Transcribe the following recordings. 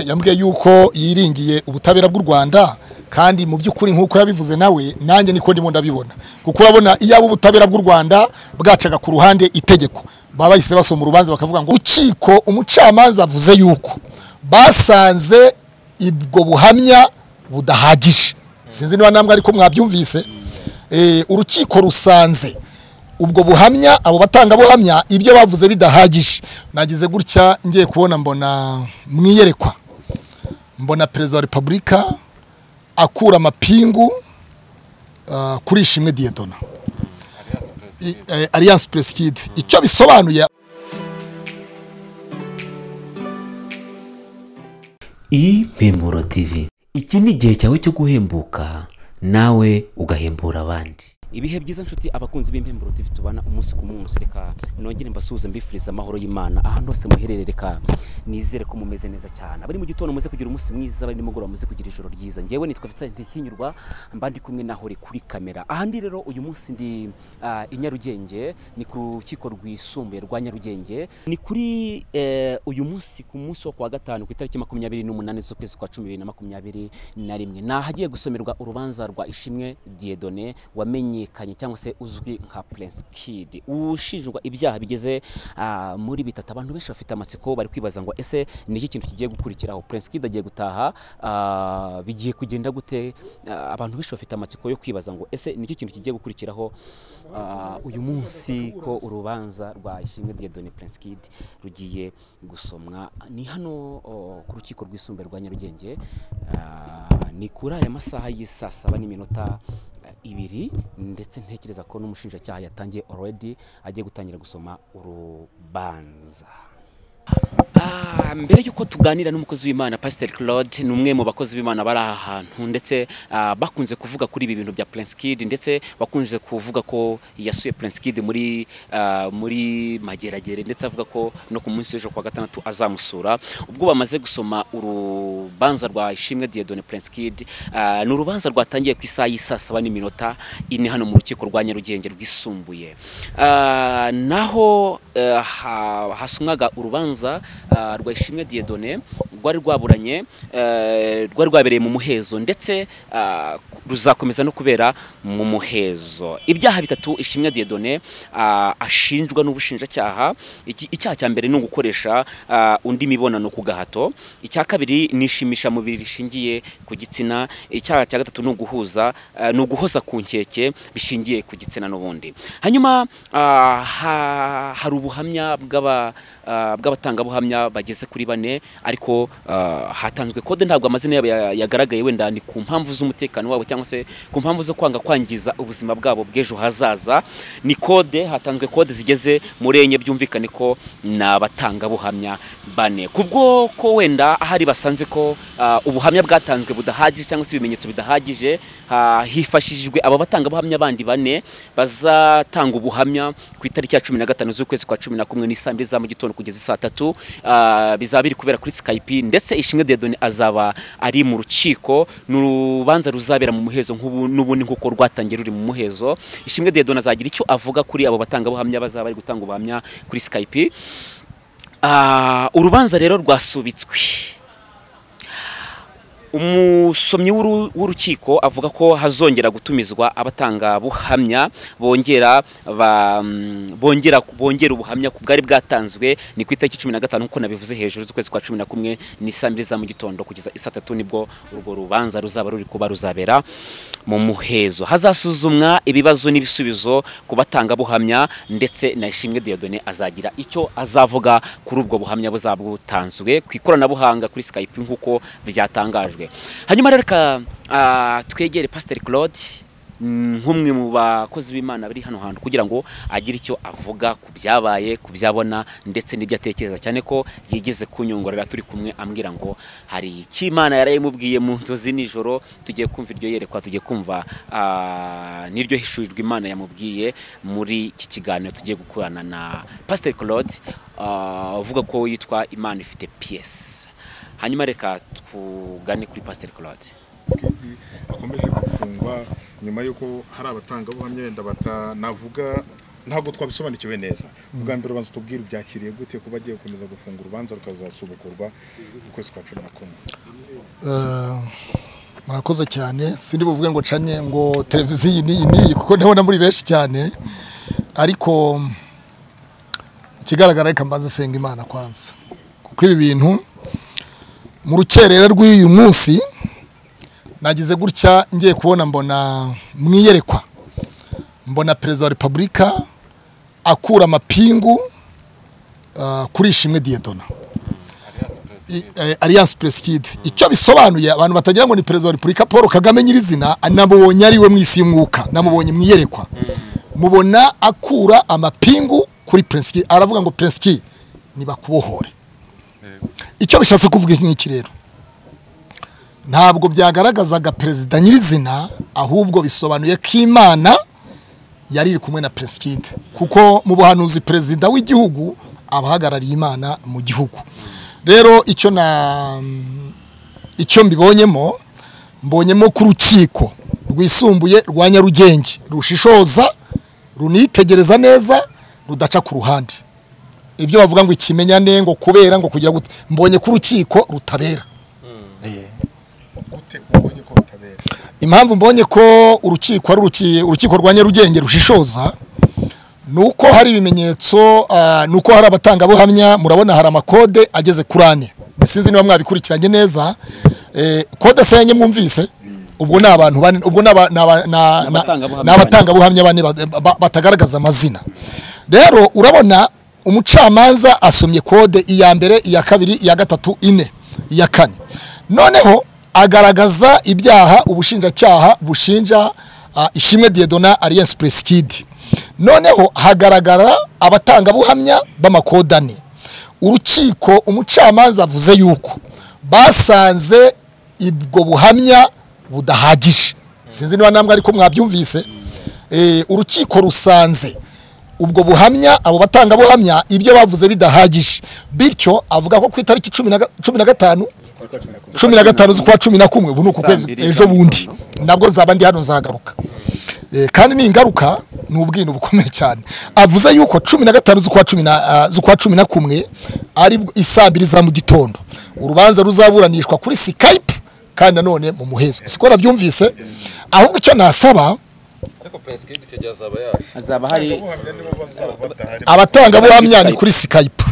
yambwiye yuko yiringiye ubutabera bw'u Rwanda kandi mu by'ukuri nk'uko yabivuze nawe nanjye niko ndimo ndabibona kuko urabona iyo abo ubutabera bw'u Rwanda bwacaga ku ruhande itegeko baba bahise basoma urubanza bakavuga ngo ukiko umucamanza avuze yuko basanze ubwo buhamya budahagije sinzi niba namwe ariko mwabyumvise Eh, urukiko rusanze ubwo buhamya abo batangabuhamya ibyo bavuze bidahagije nagize gutya ngiye kubona mbona mwiyerekwa mbona perezida wa repubulika akura amapingu ah, kuri ishimwe diyedona alliance presikide icyo bisobanuye impemuro tv iki ni igihe cyawe cyo guhembuka nawe ugahembura abandi ibihe byiza nshuti abakunzi b'impemburo TV tubana umunsi ku munsi reka nongere mbasuhuze mbifuriza amahoro y'Imana ahantu hose muherereye reka nizere ko mumeze neza cyane abari mu gitondo muze kugira umunsi mwiza abari nimugoroba muze kugira ijoro ryiza ngewe nitwa Vincent Ntihinyurwa mba ndi kumwe naho uri kuri kamera aha ndi rero uyu munsi ndi ah, i Nyarugenge ni ku rukiko rwisumbuye rwa Nyarugenge ni kuri eh, uyu munsi ku munsi wo kuwa gatanu ku itariki makumyabiri n'umunani z'ukwezi kwa cumi bibiri na makumyabiri na rimwe ni ahagiye gusomerwa urubanza rwa Ishimwe Diedone wamenyekanye cyangwa se uzwi nka Prince Kid ushinjwa ibyaha bigeze ah, muri bitatu abantu benshi bafite amatsiko bari kwibaza ngo ese ni iki kintu kigiye gukurikiraho Prince Kid agiye gutaha ah, bigiye kugenda gute Ah, abantu benshi bafite amatsiko yo kwibaza ngo ese ni iki kintu kigiye gukurikiraho ah, uyu munsi ko urubanza rwa Ishimwe Diedone Prince Kid rugiye gusomwa ni hano oh, ku rukiko rwisumbuye rwa Nyarugenge Ah, ni kuri aya masaha y'isaa saba n'iminota eh, ibiri ndetse ntekereza ko n'umushinjacyaha yatangiye already agiye gutangira gusoma urubanza Ah, mbere y'uko tuganira n'umukozi w'imana pasiteri claude ni umwe mu bakozi b'imana bari aha hantu ndetse ah, bakunze kuvuga kuri ibi bintu bya prince kid ndetse bakunze kuvuga ko yasuye prince kid muri ah, muri mageragere ndetse avuga ko no ku munsi w'ejo kwa gatandatu azamusura ubwo bamaze gusoma urubanza rwa ishimwe diedone prince kid ah, ni urubanza rwatangiye ku isaha y'isaa saba n'iminota ine hano mu rukiko rwa nyarugenge rwisumbuye Ah, naho eh, ha- hasomwaga urubanza ah, rwa ishimwe diedone rwari rwaburanye eh, rwari rwabereye mu muhezo ndetse ah, ku- ruzakomeza no kubera mu muhezo ibyaha bitatu ishimwe diedone ah, ashinjwa n'ubushinjacyaha Iki- icyaha cya mbere ni ugukoresha ah, undi mibonano ku gahato icya kabiri ni ishimisha mubiri rishingiye ku gitsina icyaha cya gatatu ni uguhuza ah, ni uguhoza ku nkeke bishingiye ku gitsina n'ubundi hanyuma ah, ha- hari ubuhamya bw'aba- ah, bw'abatangabuhamya bageze kuri bane ariko ah, hatanzwe kode ntabwo amazina yabo ya- yagaragaye wenda ni ku mpamvu z'umutekano wabo cyangwa se ku mpamvu zo kwanga kwangiza ubuzima bwabo bw'ejo hazaza ni kode hatanzwe kode zigeze muri enye byumvikane ko ni abatangabuhamya bane kubwo ko wenda ahari basanze ko ah, ubuhamya bwatanzwe budahagije cyangwa se ibimenyetso bidahagije ha- hifashishijwe aba batangabuhamya bandi bane bazatanga ubuhamya ku itariki ya cumi na gatanu z'ukwezi kwa cumi na kumwe n'isaa mbili za mu gitondo kugeza isaa tatu ah, bizaba biri kubera kuri skype ndetse ishimwe dedoni azaba ari mu rukiko ni urubanza ruzabera mu muhezo nk'ubu n'ubundi nk'uko rwatangiye ruri mu muhezo ishimwe dedoni azagira icyo avuga kuri abo batangabuhamya bazaba bari gutanga ubuhamya kuri skype Ah, urubanza rero rwasubitswe umusomyi w'uru- w'urukiko avuga ko hazongera gutumizwa abatanga buhamya bongera ba- mm, bongera bongera ubuhamya ku bwari bwatanzwe ni ku itariki cumi na gatanu nk'uko nabivuze hejuru z'ukwezi kwa cumi na kumwe n'isaa mbiri za mu gitondo kugeza isaa tatu nibwo urwo rubanza ruzaba ruri kuba ruzabera mu muhezo hazasuzumwa ibibazo n'ibisubizo ku batangabuhamya ndetse na ishimwe diodone azagira icyo azavuga kuri ubwo buhamya buzaba butanzwe ku ikoranabuhanga kuri skype nk'uko byatangajwe hanyuma rero reka ah, twegere pasiteri claude mm, nk'umwe mu bakozi b'imana bari hano hantu kugira ngo agire icyo avuga ku byabaye ku byabona ndetse n'ibyo atekereza cyane ko yigeze kunyongorera turi kumwe ambwira ngo hari icyo imana yarayimubwiye mu nzozi nijoro tugiye kumva iryo yerekwa tugiye kumva ah, n'iryo hishurirwa imana yamubwiye muri iki kiganiro tugiye gukorana na pasiteri claude ah, uvuga ko yitwa imana ifite piyesi hanyuma reka tugane kuri pasiteri claude Tshisekedi akomeje gufungwa nyuma y'uko hari abatangabuhamya wenda batanavuga ntabwo twabisobanukiwe neza ubwa mbere ubanza tubwire byakiriye gute kuba agiye gukomeza gufunga urubanza rukazasubukurwa ukwezi kwa cumi na kumwe murakoze cyane sindi buvuge ngo cane ngo televiziyo iyi n'iyi n'iyi kuko ndabona muri benshi cyane ariko ikigaragara reka mbanze senga imana kwanza kuko ibi bintu mu rukerera rw'uyu munsi nagize gutya ngiye kubona mbona mwiyerekwa mbona perezida wa repubulika akura amapingu ah, kuri ishimwe diyedona I- eh, alliance presikide icyo bisobanuye abantu batagira ngo ni perezida wa repubulika paul kagame nyirizina namubonye ari we mu isi y'umwuka namubonye mu iyerekwa mubona akura amapingu kuri presikide aravuga ngo presikide nibakubohore icyo bishatse kuvuga iki ngiki rero ntabwo byagaragazaga perezida nyirizina ahubwo bisobanuye ko imana yari iri kumwe na presikide kuko mu buhanuzi perezida w'igihugu abahagarariye imana mu gihugu rero icyo na icyo mbibonyemo mbonyemo ku rukiko rwisumbuye rwa nyarugenge rushishoza runitegereza neza rudaca ku ruhande ibyo bavuga ngo ikimenyane ngo kubera ngo kugira gute mbonye ko urukiko rutabera Eh. gute ubonye ko rutabera impamvu mbonye ko urukiko ari uruki- urukiko rwa nyarugenge rushishoza ni uko hari ibimenyetso ah, ni uko hari abatangabuhamya murabona hari amakode ageze kuri ane sinzi niba mwabikurikiranye neza Eh, kode se yanjye mwumvise ubwo ni abantu bane ubwo ni aba- ni aba- na- na- abatangabuhamya ni abatangabuhamya bane ba- ba- batagaragaza amazina rero urabona umucamanza asomye kode iya mbere iya kabiri iya gatatu ine iya kane noneho agaragaza ibyaha ubushinjacyaha bushinja ah, ishimwe diyedona alliance presikidi noneho hagaragara abatangabuhamya b'amakode ane urukiko umucamanza avuze yuko basanze ibwo buhamya budahagije sinzi niba namwe ariko mwabyumvise Eh, urukiko rusanze ubwo buhamya abo batangabuhamya ibyo bavuze bidahagije bityo avuga ko ku itariki cumi na ga- cumi na gatanu cumi na gatanu z'ukwa cumi na kumwe ubu ni uku kwezi ejo bundi nabwo nzaba ndi hano nzagaruka Eh, kandi ni ingaruka ni ubwino bukomeye cyane avuze yuko cumi na gatanu z'ukwa cumi na ah, z'ukwa cumi na kumwe ari bwo isaa mbiri za mu gitondo urubanza ruzaburanishwa kuri sikayipe kandi nanone mu muhezo siko nabyumvise ahubwo icyo nasaba ariko prince icyo gihe azaba yaje hazaba hari ubuhamya nibo bazaba badahari abatangabuhamya ni kuri sikayipe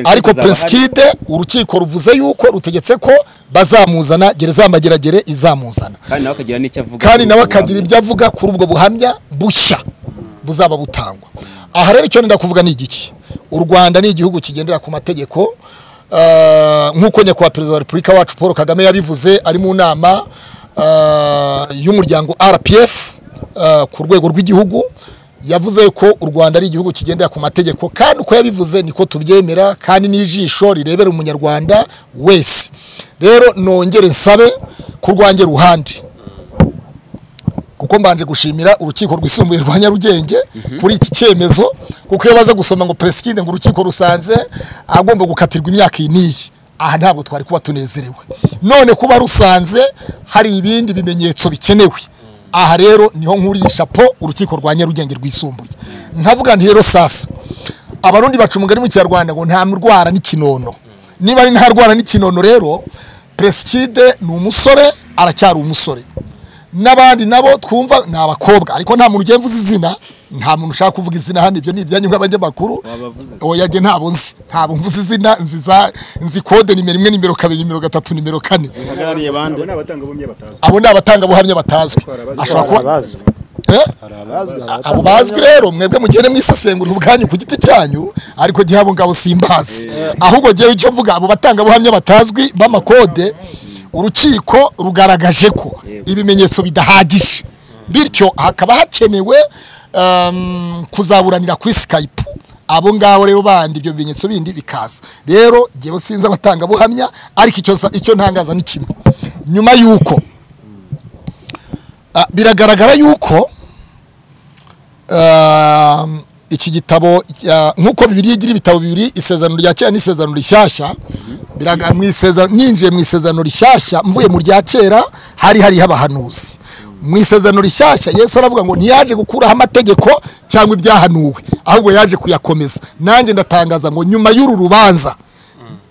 ariko peresikide urukiko ruvuze yuko rutegetse ko bazamuzana gereza ya mageragere izamuzana kandi nawe akagira n'icyo avuga kandi nawe akagira ibyo avuga kuri ubwo buhamya bushya buzaba butangwa aha rero icyo nenda kuvuga ni igiki u rwanda ni igihugu kigendera ku mategeko ah, nk'uko nyakubahwa perezida wa repubulika wacu paul kagame yabivuze ari mu nama ah, y'umuryango rpf ah, ku rwego rw'igihugu yavuze ko u rwanda ari igihugu kigendera ku mategeko kandi uko yabivuze niko tubyemera kandi n'ijisho rirebera umunyarwanda wese rero nongere nsabe ku rwange ruhande kuko mbanje gushimira urukiko rwisumbuye rwa Nyarugenge kuri iki cyemezo kuko iyo baza gusoma ngo president ngo urukiko rusanze agomba gukatirwa imyaka iyi n'iyi aha ntabwo twari kuba tunezerewe none kuba rusanze hari ibindi bimenyetso bikenewe aha rero niho nkuriye shapo urukiko rwa Nyarugenge rwisumbuye nkavuga nti rero sasa abarundi baca umugani mu kinyarwanda ngo nta ndwara n'ikinono niba ari nta rwara n'ikinono rero presikide ni umusore aracyari umusore n'abandi nabo twumva ni abakobwa ariko nta muntu ugiye mvuze izina nta muntu ushaka kuvuga izina hano ibyo ni ibyanyu nk'abanyamakuru oya njye ntabwo nzi ntabwo mvuze izina nzi za nzi kode nimero imwe nimero kabiri nimero gatatu nimero kane bahagarariye bande abo ni abatangabuhamya batazwi abo ni abatangabuhamya batazwi ashobora kuba Eh? abo bazwi rero mwebwe mugende mwisesengura ubwanyu ku giti cyanyu ariko gihe abo ngabo simbazi ahubwo ngewe icyo mvuga abo batangabuhamya batazwi b'amakode urukiko rugaragaje ko ibimenyetso bidahagije bityo hakaba hakenewe um, kuzaburanira kuri skype abo ngabo rero bandi ibyo bimenyetso bindi bikaza rero ngewe sinzi abatangabuhamya ariko icyo nsa- icyo ntangaza ni kimwe nyuma y'uko Ah, biragaragara yuko um, iki gitabo ah, nk'uko bibiri igira ibitabo bibiri isezerano rya kera n'isezerano rishyashya biraga- mu isezerano- ninjiye mu isezerano rishyashya mvuye mu rya kera hari hariho abahanuzi mu isezerano rishyashya yesu aravuga ngo ntiyaje gukuraho amategeko cyangwa ibyahanuwe ahubwo yaje kuyakomeza nanjye ndatangaza ngo nyuma y'uru rubanza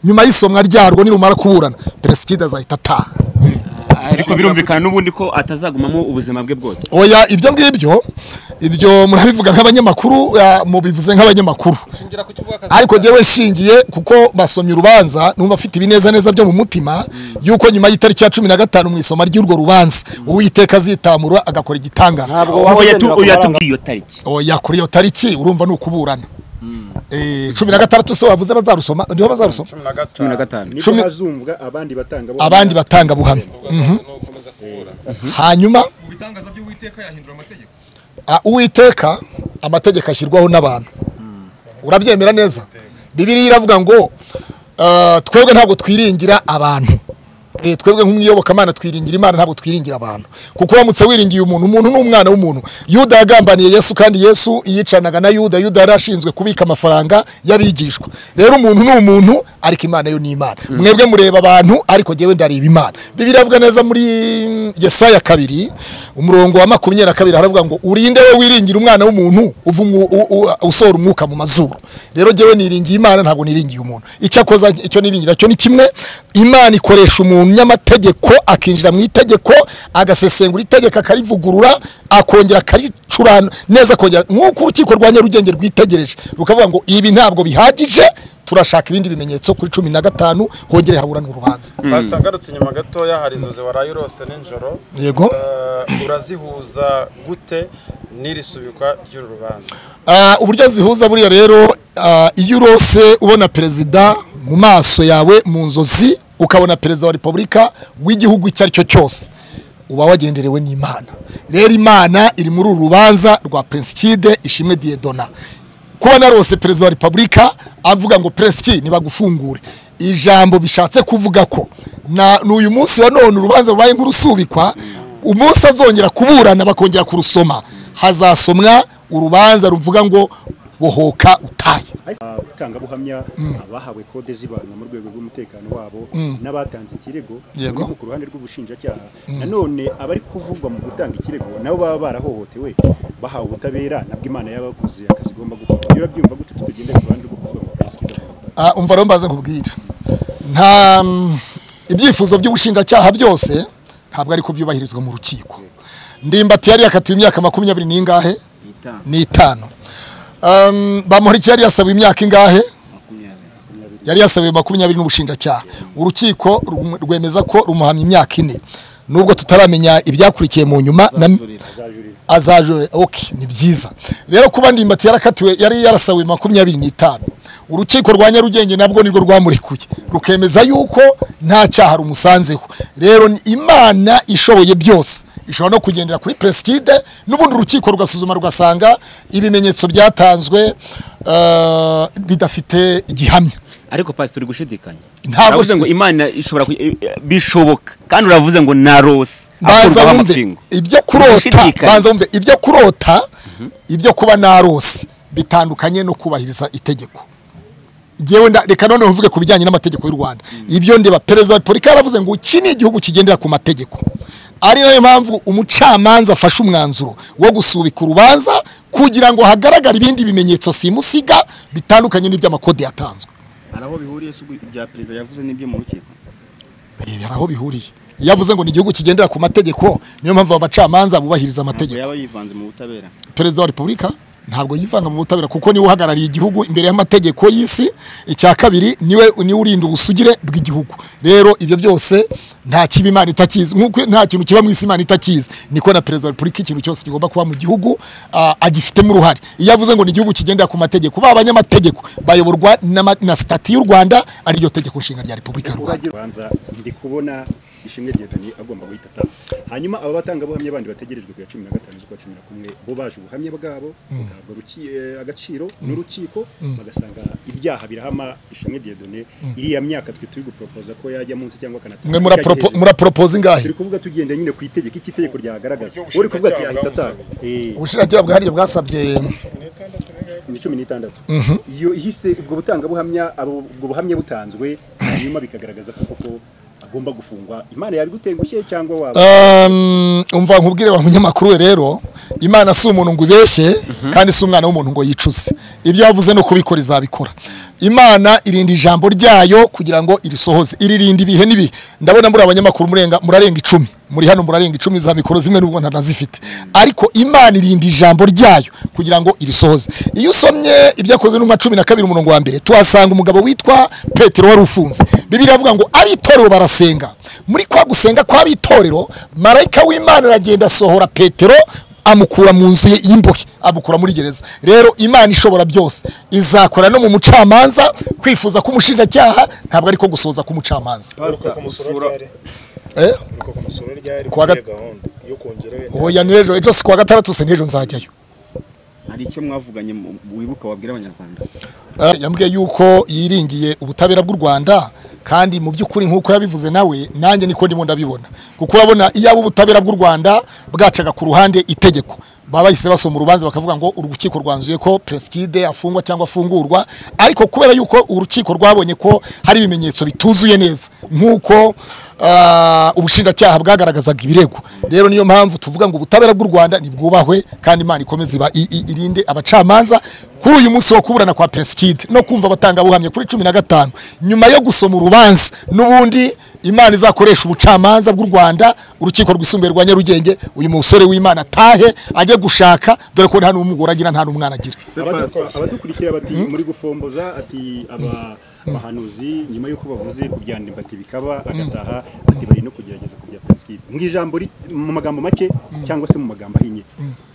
nyuma y'isomwa ryarwo nirumara kuburana peresikide azahita ataha ariko birumvikana n'ubundi ko atazagumamo ubuzima bwe bwose oya ibyo ngibyo ibyo murabivuga nk'abanyamakuru ah, mubivuze nk'abanyamakuru Ngira ku kivuga akazi. ariko njyewe nshingiye kuko basomye urubanza numva afite ibinezaneza byo mu mutima yuko nyuma y'itariki ya cumi na gatanu mu isoma ry'urwo rubanza uwiteka azitamura agakora igitangaza waba Ubu yatu- ugendera ku yatubwiye iyo tariki oya kuri iyo tariki urumva ni ukuburana Eh, cumi na gatandatu se wavuze bazarusoma niho bazarusoma cumi na gatanu nibwo Cumi- hazumvwa abandi batanga abandi batanga buhamya Urwango nukomeza kubura. hanyuma Mu bitangaza by'Uwiteka yahindura amategeko. Ah, uwiteka amategeko ashyirwaho n'abantu urabyemera neza bibiriya iravuga ngo ah, twebwe ntabwo twiringira abantu Eh, twebwe nk'umwiyobokamana twiringira imana ntabwo twiringira abantu kuko uramutse wiringiye umuntu umuntu ni umwana w'umuntu yuda yagambaniye yesu kandi yesu yicanaga na yuda yuda yari ashinzwe kubika amafaranga y'abigishwa rero umuntu ni umuntu ariko imana yo ni imana mwebwe mureba abantu ariko jyewe ndareba imana bibiri avuga neza muri mm, yesaya kabiri umurongo wa makumyabiri na kabiri haravuga ngo urinde we wiringira umwana w'umuntu uva umwu- u- u- usohora umwuka mu mazuru rero jyewe niringiye imana ntabwo niringiye umuntu icyo akoza icyo niringira cyo ni kimwe imana ikoresha umunyamategeko akinjira mu itegeko agasesengura itegeko akarivugurura akongera akaricurana neza akongera nk'uko urukiko rwa nyarugenge rwitegereje rukavuga ngo ibi ntabwo bihagije turashaka ibindi bimenyetso kuri cumi na gatanu hongere haburanwe urubanza pasita ngarutse inyuma gatoya hari inzozi waraye urose nijoro Yego. Eh, urazihuza gute n'iri subikwa ry'uru rubanza Ah, uburyo zihuza buriya rero ah, iyo urose ubona perezida mu maso yawe mu nzozi ukabona perezida wa repubulika w'igihugu icyo ari cyo cyose uba wagenderewe n'imana rero imana iri muri uru rubanza rwa pensikide ishimwe diyedona kuba narose perezida wa repubulika avuga ngo peresiki ntibagufungure ijambo bishatse kuvuga ko na n'uyu munsi wa none urubanza rubaye nk'urusubikwa umunsi azongera kuburana bakongera kurusoma hazasomwa urubanza ruvuga ngo bohoka utaye abatangabuhamya abahawe kode z'ibanga mu rwego rw'umutekano wabo n'abatanze ikirego Yego. bari ku ruhande rw'ubushinjacyaha nanone abari kuvugwa mu gutanga ikirego nabo baba barahohotewe bahawe ubutabera nabwo imana yabakoze akazi igomba gukora iyo urabyumva gutyo tutagenda ku ruhande rwo kuvuga ngo peresikida Ah, umva rero mbaze nkubwire nta mm, ibyifuzo by'ubushinjacyaha byose ntabwo ari kubyubahirizwa mu rukiko ndimbati yari yakatiwe imyaka makumyabiri n'ingahe ni itanu Um, bamporiki yari yasaba imyaka ingahe yari yasabiwe makumyabiri n'ubushinjacyaha urukiko rum- rwemeza ko rumuhamya imyaka ine nubwo tutaramenya ibyakurikiye mu nyuma na- azajurira ok ni byiza rero kuba ndimbati yarakatiwe yari yarasabiwe makumyabiri n'itanu urukiko rwa nyarugenge nabwo nirwo rwamurekuye rukemeza yuko nta cyaha rumusanzeho rero ni imana ishoboye byose ishobora no kugendera kuri peresikide n'ubundi urukiko rugasuzuma rugasanga ibimenyetso byatanzwe eh, bidafite igihamya ariko pasiteri gushidikanya Ntabwo- uravuze ngo imana ishobora ku- i- i- bishoboka kandi uravuze ngo narose banza akurwaho wumve amapingu ibyo kurota Gushidikanya. banza wumve ibyo kurota ibyo kuba narose bitandukanye no kubahiriza itegeko Jyewe nda- reka none uvuge ku bijyanye n'amategeko y'u rwanda ibyo ndeba perezida wa repubulika yaravuze ngo iki ni igihugu kigendera ku mategeko ari nayo mpamvu umucamanza afashe umwanzuro wo gusubika urubanza kugira ngo hagaragare ibindi bimenyetso simusiga bitandukanye n'iby'amakode yatanzwe hari aho bihuriye si ibya perezida yavuze n'ibyo mu rukiko Eh, hari aho bihuriye iyo avuze ngo ni igihugu kigendera ku mategeko niyo mpamvu abacamanza bubahiriza amategeko yaba yivanze mu butabera perezida wa repubulika ntabwo yivanga mu butabera kuko niwe uhagarariye igihugu imbere y'amategeko y'isi icya kabiri niwe niwe urinda ubusugire bw'igihugu rero ibyo byose nta kibi imana itakizi nk'uko nta kintu kiba mu isi imana itakizi niko na perezida wa repubulika ikintu cyose kigomba kuba mu gihugu ah, agifitemo uruhare iyo avuze ngo ni igihugu kigendera ku mategeko ba abanyamategeko bayoborwa n'ama- na sitati y'u rwanda ariryo tegeko nshinga rya repubulika y'u rwanda ubanza ndi kubona ishimwe Diedani agomba guhita ataha hanyuma aba batangabuhamya bandi bategerejwe ku ya cumi na gatanu z'ukwa cumi na kumwe bo baje ubuhamya bwabo bagahabwa ruki- eh, agaciro n'urukiko bagasanga ibyaha birahama ishimwe Diedane iriya myaka twe turi guporopoza ko yajya munsi cyangwa mwe akanatanga muraporopo- muraporopoza ingahe turi kuvuga tugenda nyine ku itegeko iki itegeko ryagaragaza uri kuvuga ati yahita ataha Eh, ubushinjacyaha bwahariye bwasabye ni cumi n'itandatu iyo ihise ubwo butangabuhamya abo- ubwo buhamya butanzwe hanyuma bikagaragaza ko koko tugomba gufungwa imana yabigutengushye cyangwa waba Um, umva nkubwire wa munyamakuru we rero imana si umuntu ngo ibeshye kandi si umwana w'umuntu ngo yicuze ibyo yavuze no kubikora izabikora imana irinda ijambo ryayo kugira ngo irisohoze iririnda ibihe n'ibihe ndabona muri abanyamakuru murenga murarenga icumi muri hano murarenga icumi za mikoro zimwe n'ubwo ntanazifite ariko imana irinda ijambo ryayo kugira ngo irisohoze iyo usomye ibyo akoze n'uma cumi na kabiri umurongo wa mbere tuhasanga umugabo witwa petero wari ufunze bibiri avuga ngo ari itorero barasenga muri kwa gusenga kw'abitorero marayika w'imana aragenda asohora petero amukura mu nzu ye y'imbohe amukura muri gereza rero imana ishobora byose izakora no mu mucamanza kwifuza k'umushinjacyaha ntabwo ariko gusoza k'umucamanza uheruka kumusura ryari eh? uheruka kumusura ryari Kuwa kuri gat- gahunda yo kongera wenda oya n'ejo ejo si kuwa gatandatu se n'ejo nzajyayo hari icyo mwavuganye mu- wibuka wabwira abanyarwanda Eh, yambwiye yuko yiringiye ubutabera bw'u Rwanda kandi mu by'ukuri nk'uko yabivuze nawe nanjye niko ndimo ndabibona kuko urabona iyo abo ubutabera bw'u Rwanda bwacaga ku ruhande itegeko baba bahise basoma urubanza bakavuga ngo urukiko rwanzuye ko Preskide afungwa cyangwa afungurwa ariko kubera yuko urukiko rwabonye ko hari ibimenyetso bituzuye neza nk'uko ah, ubushinjacyaha bwagaragazaga ibirego rero niyo mpamvu tuvuga ngo ubutabera bw'u Rwanda nibwubahwe kandi Imana ikomeze iba- i- i- irinde abacamanza kuri uyu munsi wo kuburana kwa Preskid no kumva abatangabuhamya kuri cumi na gatanu nyuma yo gusoma urubanza n'ubundi imana izakoresha ubucamanza bw'u Rwanda urukiko rwisumbuye rwa Nyarugenge uyu musore w'imana atahe ajye gushaka dore ko nta n'umugore agira nta n'umwana agira Abadu- abadukurikira bati muri gufomboza ati aba abahanuzi nyuma y'uko bavuze ku bya ndimbati bikaba agataha ati bari no kugerageza ku bya Preskid mu ijambo ri- mu magambo make cyangwa se mu magambo ahinnye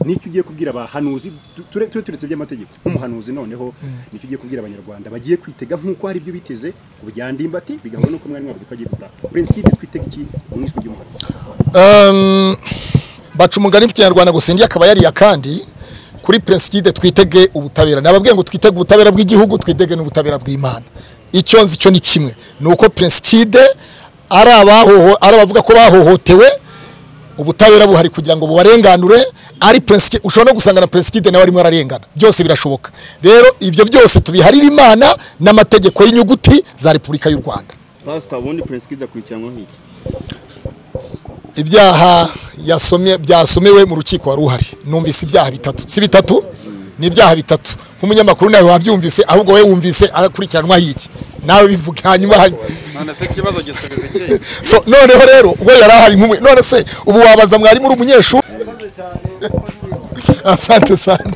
nicyo ugiye kubwira abahanuzi tu- ture ture- turetse by'amategeko nk'umuhanuzi noneho nicyo ugiye kubwira abanyarwanda bagiye kwitega nk'uko hari ibyo biteze ku bya ndimbati bigahura n'uko mwari mwavuze ko agiye gutaha Preskid twitega iki mu ijwi ry'umuhanuzi Um, baca umugani mu kinyarwanda gusa indi akaba yariye akandi kuri Preskid twitege ubutabera nababwiye ngo twitege ubutabera bw'igihugu twitege n'ubutabera bw'Imana icyo nzi cyo ni kimwe nuko Preskid ari abahoho ari abavuga ko bahohotewe ubutabera buhari kugira ngo bubarenganure ari Preskid ushobora no gusanga na Preskid nawe arimo ararengana byose birashoboka rero ibyo byose tubiharira Imana n'amategeko y'inyuguti za Repubulika y'u Rwanda pasita ubundi Preskid akurikiranwa nk'iki ibyaha yasomye byasomewe mu rukiko wari uhari numvise ibyaha bitatu si bitatu ni ibyaha bitatu nk'umunyamakuru nawe wabyumvise ahubwo wowe wumvise akurikiranwa y'iki nawe bivuga hanyuma hanyuma none se ikibazo gisubiza ikihe so noneho rero we yari ahari nk'umwe none se ubu wabaza mwarimu uri umunyeshuri asante sana